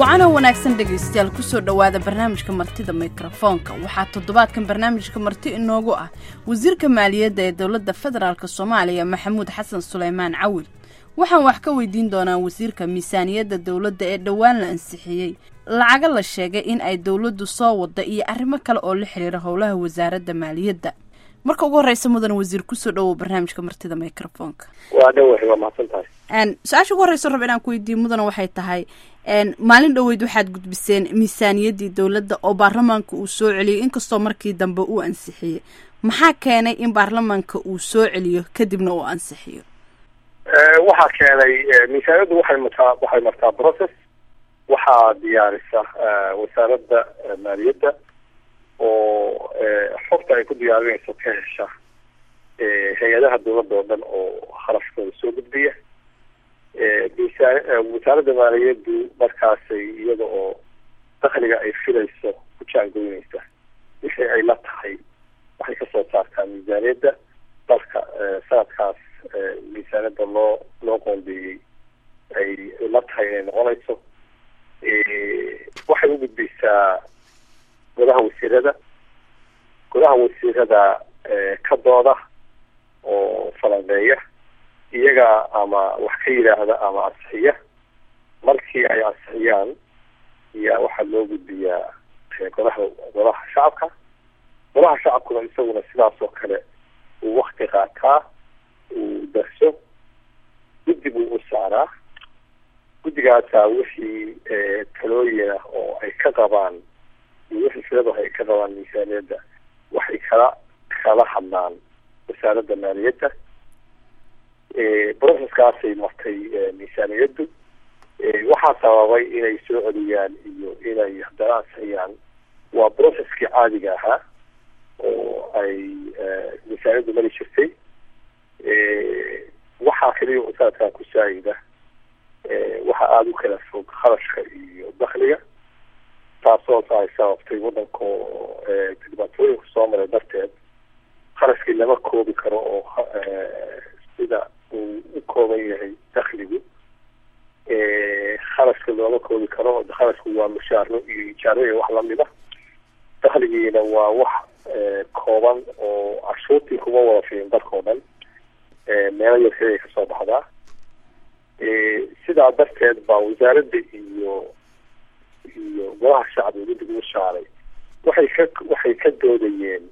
wacana wanaagsan dhegaystayaal kusoo dhowaada barnaamijka martida mikrofoonka waxaa toddobaadkan barnaamijka marti inoogu ah wasiirka maaliyadda ee dowladda federaalk soomaaliya maxamuud xasan suleymaan cawil waxaan wax ka weydiin doonaa wasiirka miisaaniyadda dowladda ee dhowaan la ansixiyey lacaga la sheegay in ay dowladdu soo wada iyo arrimo kale oo la xiriira howlaha wasaaradda maaliyadda marka ugu horreysa mudan wasiir kusoo dhowow barnaamijka martida microfoonka waa dhowahay waa mahadsan tahay su-aasha ugu horreysa rab inaan ku weydiiyo mudana waxay tahay maalin dhoweyd waxaad gudbiseen miisaaniyaddii dowladda oo baarlamaanka uu soo celiyey inkastoo markii dambe uu ansixiyey maxaa keenay in baarlamaanka uu soo celiyo kadibna uu ansixiyo waxaa keenay miisaaniyaddu waxay martaa waxay martaa process waxaa diyaarisa wasaaradda maaliyadda oo xogta ay ku diyaarinayso ka hesha hay-adaha dowladda oo dhan oo kharashkooda soo gudbiya wasaaradda maaliyaddu markaasay iyada oo dakliga ay filayso ku jaangoynaysa wixii ay la tahay waxay kasoo saartaa miisaaniyadda dalka sanadkaas miisaaniyadda loo loo qoondeeyey ay la tahay inay noqonayso waxay u gudbaysaa godaha wasiirada godaha wasiirada ka dooda oo falanqeeya iyaga ama wax ka yidhaahda ama ansixiya markii ay ansixiyaan ayaa waxaa loo gudbiyaa godaha godaha shacabka godaha shacabkuna isaguna sidaas oo kale uu wakti qaataa uu darso guddi buu u saaraa guddigaasaa wixii talooyina oo ay ka qabaan iyo wixii filada ay ka qabaan miisaaniyadda waxay kala kala hadlaan wasaaradda maaliyadda processkaasay martay miisaaniyaddu waxaa sababay inay soo celiyaan iyo inay haddana ansixiyaan waa processkii caadiga ahaa oo ay miisaaniyaddu mari jirtay waxaa kaliya sanadkan ku saayida waxa aada u kala fog kharashka iyo dakliga taasoo ay sababtay waddanka dhibaatooyinka soo maray darteed kharashkii lama koobi karo oo sida uu u kooban yahay dakligu kharashka looma koobi karo kharashku waa mushaaro iyo ijaaro iyo wax lamida dakligiina waa wax kooban oo cashuurtii kuma wada fiin dalka oo dhan meelo yar keliya kasoo baxdaa sidaa darteed baa wasaaradda iyo iyo golaha shacbiga guddiga u shaaray waxay ka waxay ka doodayeen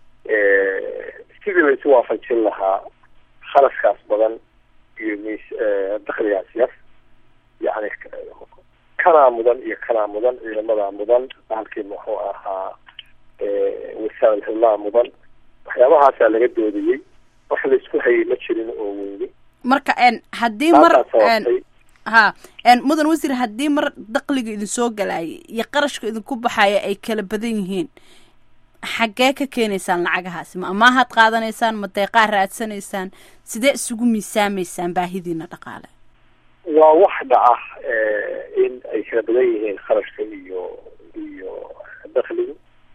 sidii la isu waafajin lahaa kharashkaas badan iyo mis dakligaas yar yani kanaa mudan iyo kanaa mudan ciidamadaa mudan bahalkii muxuu ahaa wasaarad hillaa mudan waxyaabahaasaa laga doodayey wax la isku hayay ma jirin oo weyni marka haddii mar ha mudan wasiir haddii mar dakliga idin soo galaayay iyo qarashka idinku baxaya ay kala badan yihiin xaggee ka keenaysaan lacagahaasi ma amaahaad qaadanaysaan ma deeqaa raadsanaysaan sidee isugu miisaamaysaan baahidiina dhaqaale waa wax dhaca in ay kala badan yihiin kharashka iyo iyo dakligu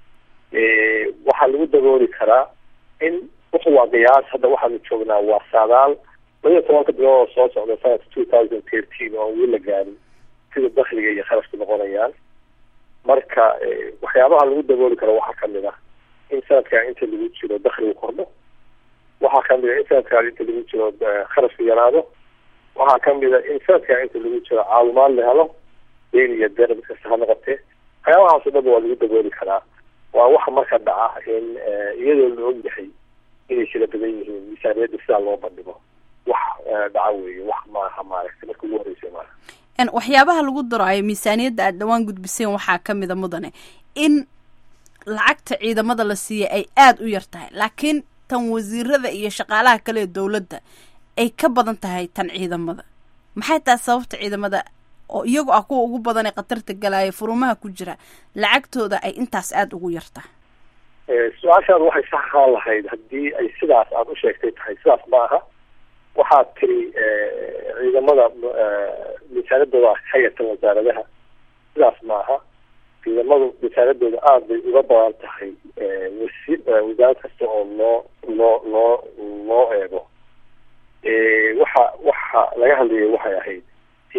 waxaa lagu dabooli karaa in wuxu waa qiyaas hadda waxaanu joognaa waa saadaal labaiyo tobanka bilood oo soo socda sanadka two thousand thirteen oo aan weli la gaarin sida dakliga iyo kharashku noqonayaan marka waxyaabaha lagu dabooli karo waxaa kamid ah in sanadkan inta lagu jiro dakligu kordho waxaa kamid a in sanadkan inta lagu jiro kharashku yaraado waxaa kamid a in sanadkan inta lagu jiro caawimaad la helo deyn iyo deer mid kasta ha noqotee waxyaabahaas o dhan waa lagu dabooli karaa waa waxa marka dhaca in iyadoo la og yahay inay kala badan yihiin miisaaniyadda sidaa loo bandhigo wax dhaca weeye wax maaha maaragtay marka ugu horreysay maaha waxyaabaha lagu daro ay miisaaniyadda aada dhawaan gudbiseen waxaa ka mida mudane in lacagta ciidamada la siiyay ay aada u yar tahay laakiin tan wasiirada iyo shaqaalaha kale ee dowladda ay ka badan tahay tan ciidamada maxay tahay sababta ciidamada oo iyagu ah kuwa ugu badan ee khatarta galaya furumaha ku jira lacagtooda ay intaas aada ugu yar tahay su-aashaad waxay sax ahaan lahayd haddii ay sidaas aada u sheegtay tahay sidaas ma aha waxaad tiri ciidamada miisaanadooda ka yartan wasaaradaha sidaas ma aha ciidamadu miisaanadooda aada bay uga badan tahay wasi wasaarad kasta oo loo loo loo loo eego waxa waxa laga hadlayay waxay ahayd ciidamada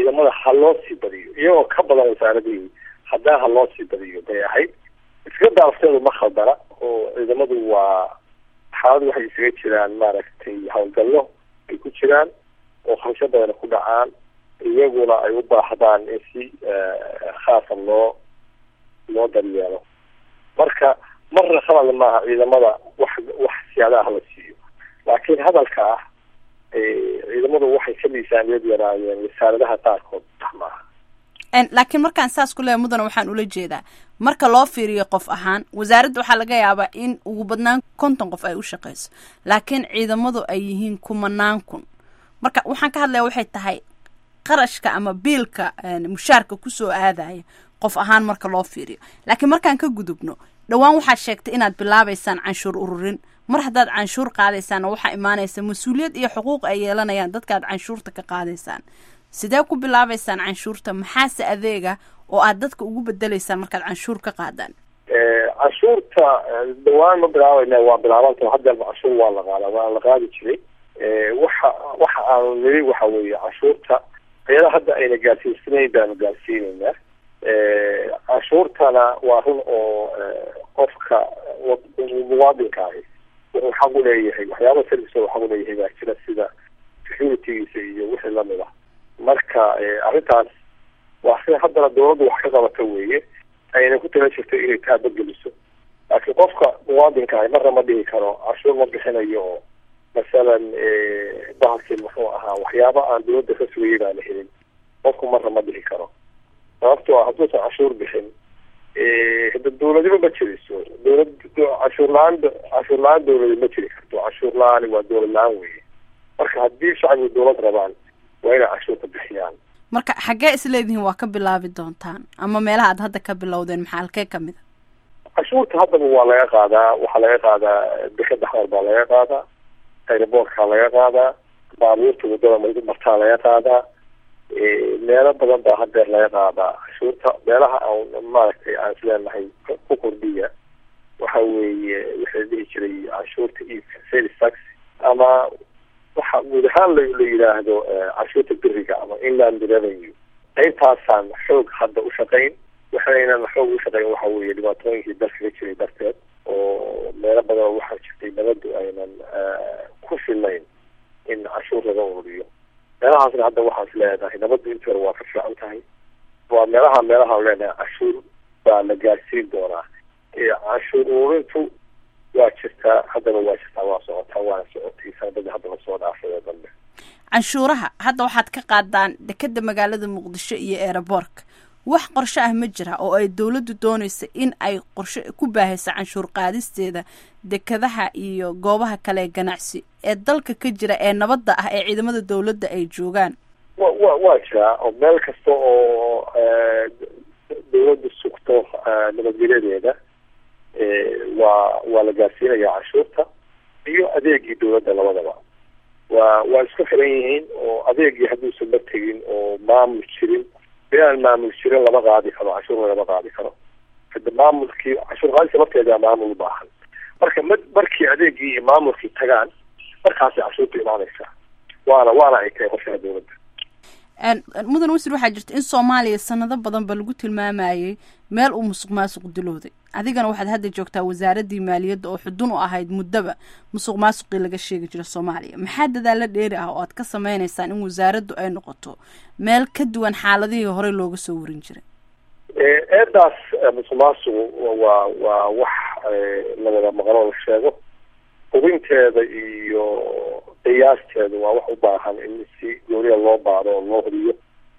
ha loo sii badiyo iyagoo ka badan wasaaradihii haddana ha loo sii badiyo bay ahayd iska daafteedu ma khaldana oo ciidamadu waa xaalad waxay isaga jiraan maaragtay howlgallo ay ku jiraan oo khamsho badana ku dhacaan iyaguna ay u baahdaan in si khaasa loo loo daryeelo marka marna khalad maaha ciidamada wax wax siyaadaha la siiyo laakiin hadalka ah ciidamadu waxay ka miisaaniyad yaraayeen wasaaradaha qaarkood sax maaha laakiin markaan saas ku leeya mudana waxaan ula jeedaa marka loo fiiriyo qof ahaan wasaaradda waxaa laga yaabaa in ugu badnaan konton qof ay u shaqeyso laakiin ciidamadu ay yihiin kumanaan kun marka waxaan ka hadlaya waxay tahay qarashka ama biilka mushaarka kusoo aadaya qof ahaan marka loo fiiriyo laakiin markaan ka gudubno dhowaan waxaad sheegtay inaad bilaabaysaan canshuur ururin mar haddaad canshuur qaadaysaanna waxaa imaanaysa mas-uuliyad iyo xuquuq ay yeelanayaan dadkaad canshuurta ka qaadaysaan sidee ku bilaabaysaan canshuurta maxaase adeega oo aad dadka ugu bedeleysaan markaad canshuur ka qaadaan canshuurta dhawaan ma bilaabayna waa bilaabanta hadeerba canshuur waa la qaada waa la qaadi jiray waxa waxa aanu niri waxa weeye canshuurta iyada hadda ayna gaarsiisanayn baanu gaarsiinaynaa canshuurtana waa run oo qofka muwaadinka ahi wuxuu xaq u leeyahay waxyaaba service xaq u leeyahay baa jira sida securitygiisa iyo wixii lamid ah marka arrintaas waa sida haddana dawladdu wax ka qabata weeye ayna ku tala jirto inay taabageliso laakiin qofka muwaadinka ahi marna ma dhihi karo canshuur ma bixinayo oo masalan bahalkii muxuu ahaa waxyaaba aan dawladda ka sugayay baa la helin qofku marna ma dhihi karo sababtoo ah hadduusan canshuur bixin hada dawladnimo ma jiriso dawlad canshuur la-aan canshuur la-aan dawladi ma jiri karto canshuur la-aani waa dawlad la-aan weeye marka haddii shacbigu dawlad rabaan waa inay canshuurta bixiyaan marka xaggee isleedihiin waa ka bilaabi doontaan ama meelaha aad hadda ka bilowdeen maxaa halkee kamid a canshuurta haddaba waa laga qaadaa waxaa laga qaadaa dekeda xamar baa laga qaadaa aeroboortkaa laga qaadaa baabuurta waddada martaa laga qaadaa meelo badan baa hadeer laga qaadaa canshuurta meelaha aan maaragtay aan isleenahay ku kordhiya waxa weeye waxaa dhihi jiray canshuurta iibka sales tax ama waxa guud ahaan la la yidhaahdo canshuurta beriga ama inland revenue qaybtaasaan xoog hadda u shaqayn waxaynan xoog u shaqayn waxa weeye dhibaatooyinkii dalka ka jiray darteed oo meelo badan waxaa jirtay nabadu aynan ku filayn in canshuur laga ururiyo meelahaasna hadda waxaan is leedahay nabaddu intii hore waa ka fiican tahay waa meelaha meelaha leenahay canshuur baa la gaarsiin doonaa canshuur ururintu waa jirtaa haddana waa jirtaa waa socotaa waana socotay sanadadii hadda lasoo dhaafay oo dambe canshuuraha hadda waxaad ka qaadaan dekeda magaalada muqdisho iyo eeraboorka wax qorshe ah ma jira oo ay dawladdu doonaysa in ay qorshe ku baahayso canshuur qaadisteeda dekadaha iyo goobaha kale ee ganacsi ee dalka ka jira ee nabadda ah ee ciidamada dawladda ay joogaan wa wa waa jiraa oo meel kasta oo dawladdu sugto nabadgelyadeeda waa waa la gaarsiinaya canshuurta iyo adeegii dawladda labadaba waa waa isku xiran yihiin oo adeegii hadduusan ma tegin oo maamul jirin inaan maamul jirin lama qaadi karo canshuurna lama qaadi karo hada maamulkii canshuur qaadisa lafteeda maamul ubaahan marka ma markii adeegii iyo maamulkii tagaan markaasay canshuurta imaanaysaa waana waana ay tahay qorshaha dawladda mudan wasir waxaa jirta in soomaaliya sanado badanba lagu tilmaamayay meel uu musuq maasuq dilowday adigana waxaad hadda joogtaa wasaaraddii maaliyadda oo xudun u ahayd muddaba musuq maasuqii laga sheegi jiro soomaaliya maxaa dadaalla dheeri ah oo aad ka sameynaysaan in wasaaraddu ay noqoto meel ka duwan xaaladihii horey looga soo warin jiray eedaas musuq maasuqu waa waa wax lawada maqlo la sheego hubinteeda iyo qiyaasteeda waa wax u baahan in si gooniya loo baado oo loo hubiyo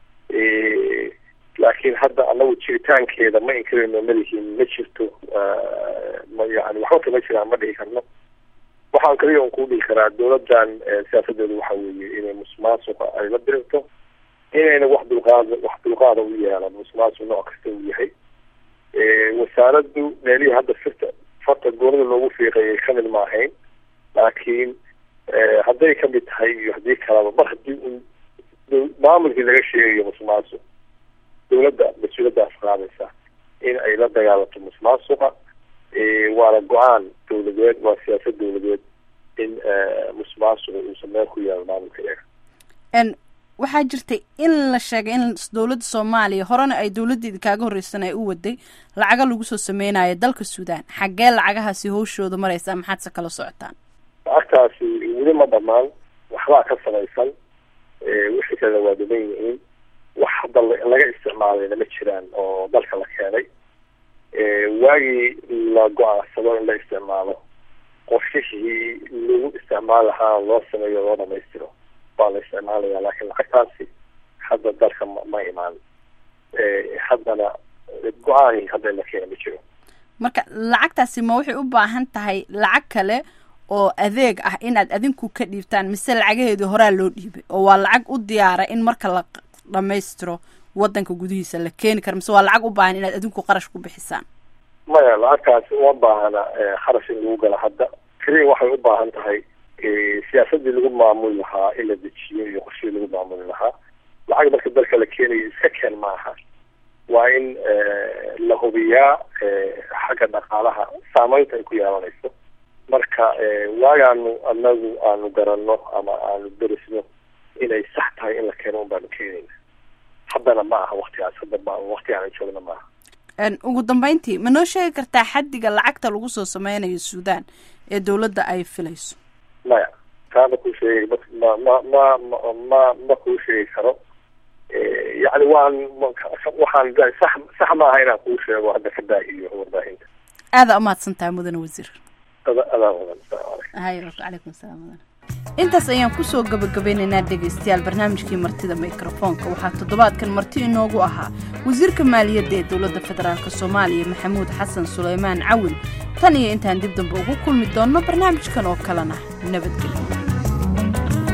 laakiin hadda anagu jiritaankeeda ma inkarayno malihiin ma jirto ma yani waxba kama jiraan ma dhihi karno waxaan kaliya un kuu dhihi karaa dawladdan siyaasadeedu waxa weeye inay musuqmaasuqa ay la dirirto inayna wax dulqaad wax dulqaada u yeelan musuqmaasuq nooc kasta uu yahay wasaaraddu meelihii hadda firta farta goonida loogu fiiqayay kamid ma ahayn laakiin hadday kamid tahay iyo haddii kalaba mar haddii un maamulkii laga sheegayo musuqmaasuq dawladda mas-uuladaas qaadaysa in ay la dagaalanto musuqmaasuqa waana go-aan dawladeed waa siyaasad dawladeed in musuqmaasuqa uusan meel ku yaalo maamulka iyaga waxaa jirtay in la sheegay in dowladda soomaaliya horena ay dowladdeeda kaaga horreysan ay u waday lacaga lagu soo sameynayo dalka suudaan xaggee lacagahaasi hawshooda maraysaa maxaad se kala socotaan lacagtaasi weli ma dhamaan waxbaa ka samaysan wixii kale waa dhiman yihiin wax hadda laga isticmaalayna ma jiraan oo dalka la keenay waagii la go-aansado in la isticmaalo qorshihii lagu isticmaal lahaa loo sameeyo loo dhamaystiro waa la isticmaalaya laakiin lacagtaasi hadda dalka ma imaan haddana go-aan hadda la keena ma jiro marka lacagtaasi ma waxay u baahan tahay lacag kale oo adeeg ah inaad adinku ka dhiibtaan mise lacagaheedii horaa loo dhiibay oo waa lacag u diyaara in marka la dhamaystiro wadanka gudihiisa la keeni karo mise waa lacag u baahan inaad adinku qarash ku bixisaan maya lacagtaasi uma baahana kharash in lagu gala hadda keliya waxay u baahan tahay siyaasadii lagu maamuli lahaa in la dejiyo iyo qorshihii lagu maamuli lahaa lacag marka dalka la keenayo iska keen maaha waa in la hubiyaa xagga dhaqaalaha saameynta ay ku yeelanayso marka waagaanu anagu aanu garanno ama aanu derisno inay sax tahay in la keeno un baanu keenayna haddana ma aha waktigaas hadda ma wakti aanu joogna maaha ugu dambeyntii ma noo sheegi kartaa xaddiga lacagta lagu soo sameynayo suudaan ee dowladda ay filayso maya taa ma kuu sheegay ma ma ma ma ma ma kuu sheegi karo yacni waan waxaan sax sax maaha inaan kuu sheego hadda ka daahiyo warbaahinta aada umahadsan tahay mudane wasiir adaa mudan hay calaykum salaam mudan intaas ayaan kusoo gabagabeynaynaa dhegaystayaal barnaamijkii martida mikrofoonka waxaa toddobaadkan marti inoogu ahaa wasiirka maaliyadda ee dowladda federaalk soomaaliya maxamuud xasan suleymaan cawil tan iyo intaan dib dambe ugu kulmi doonno barnaamijkan oo kalena nabadgelyo